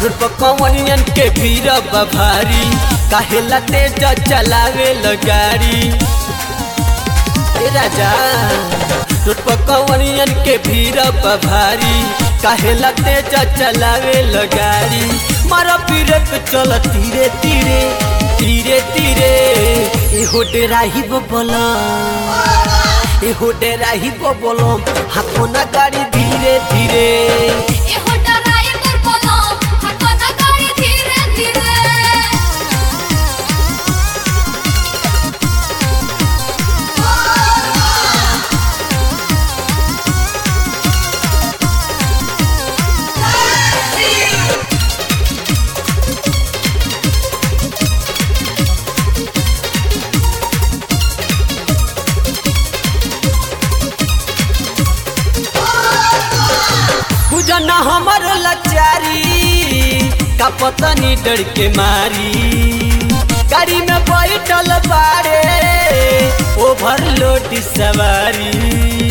road पर कवनियन के भीड़ बा भारी काहेला तेज चलावे गाड़ी ए राजा रोड पर कवनियन के भीड़ बा भारी काहेला तेज चलावे गाड़ी मारा पीरे पे चल तीरे तीरे तीरे तीरे ए हो डेराही बोला ए हो डेराही बोलो हाथों ना गाड़ी धीरे धीरे ए हो ड्राइवर बोलो हाथों ना गाड़ी धीरे धीरे बुझना हमर लाचारी का पतनी डर के मारी गाड़ी में बैठल बारे ओवरलोड सवारी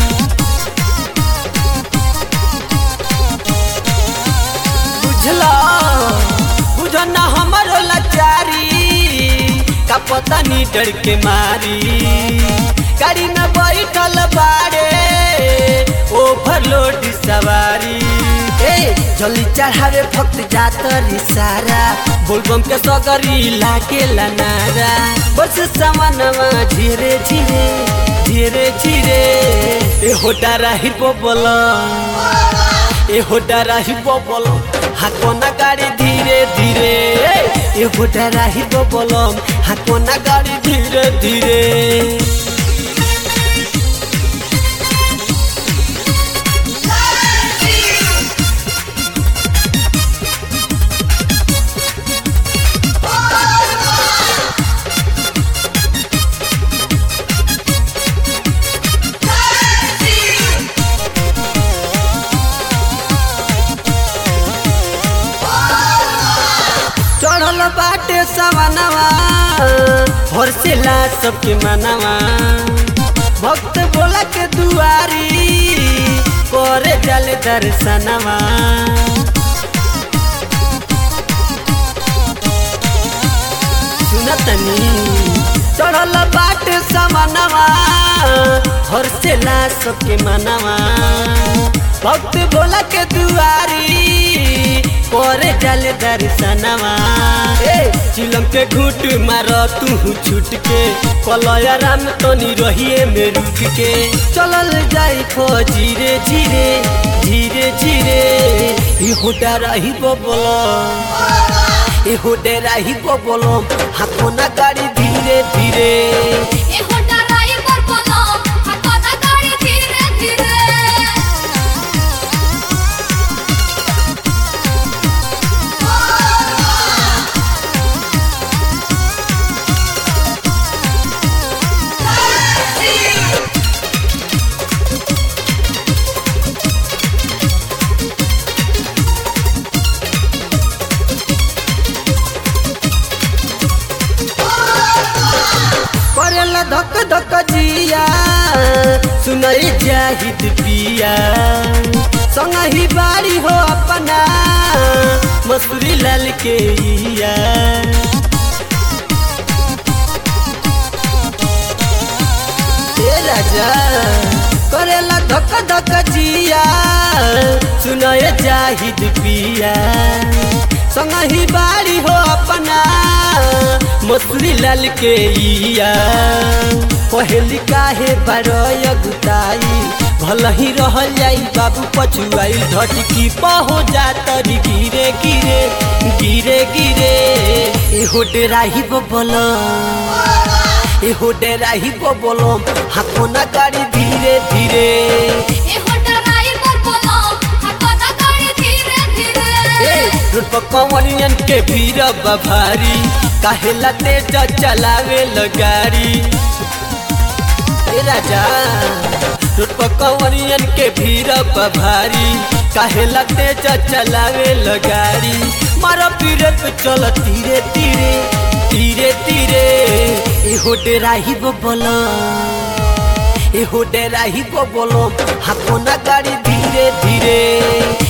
बुझला बुझना हमर लाचारी का पतनी डर के मारी गाड़ी में बैठल बारे ओवरलोड सवारी ए जल्दी चढ़ावे भक्त जात रे सारा बोलबम के सगरी लागे नारा बस सामानवा धीरे धीरे धीरे धीरे ए होटा राही बोल ए होटा राही बोल हाकोना गाड़ी धीरे धीरे ए होटा राही बोल हाकोना गाड़ी धीरे धीरे चढ़ल बाटे सवनवा हर्षेला सबके मनवा भक्त बोला के दुआरी करे जल दर्शनवा सुनतनी चढ़ल बाटे सवनवा हर्षेला सबके मनवा भक्त बोला के दुआरी करे जल दर्शनवा ए चिलम के घूट मार तू छूट के कलया राम तनी रहिए में रुक के चलल जाई खो धीरे धीरे धीरे धीरे ई होटा रही बोलो ई होटे रही बोलो हाथों ना गाड़ी धीरे धीरे ए हो ड्राइवर बोलो हाथों ना गाड़ी धीरे धीरे करेला धक धक जिया सुनई जाहिद पिया संग ही बाड़ी हो अपना मसूरी लाल के इया ए राजा करेला धक धक जिया सुनए जाहिद पिया संग ही बाड़ी हो अपना मसूरी लाल के इया पहली काहे बारय गुताई भल ही रहल जाई बाबू पछुआई धटकी पहो जातरी गिरे गिरे गिरे गिरे ए होटे राही बोल ए होटे राही बोल हाथों ना गाड़ी धीरे धीरे ए हो ड्राइवर बोलो हाथों ना गाड़ी धीरे धीरे ए रोड पर कवनियन के भीड़ बा भारी काहेला तेज चलावे गाड़ी ए राजा रोड पर कवनियन के भीड़ बा भारी काहेला तेज चलावे गाड़ी मारा पीरे पे चल धीरे धीरे धीरे धीरे ए हो डेराही बोलो ए हो डेराही बोलो हाथों ना गाड़ी धीरे धीरे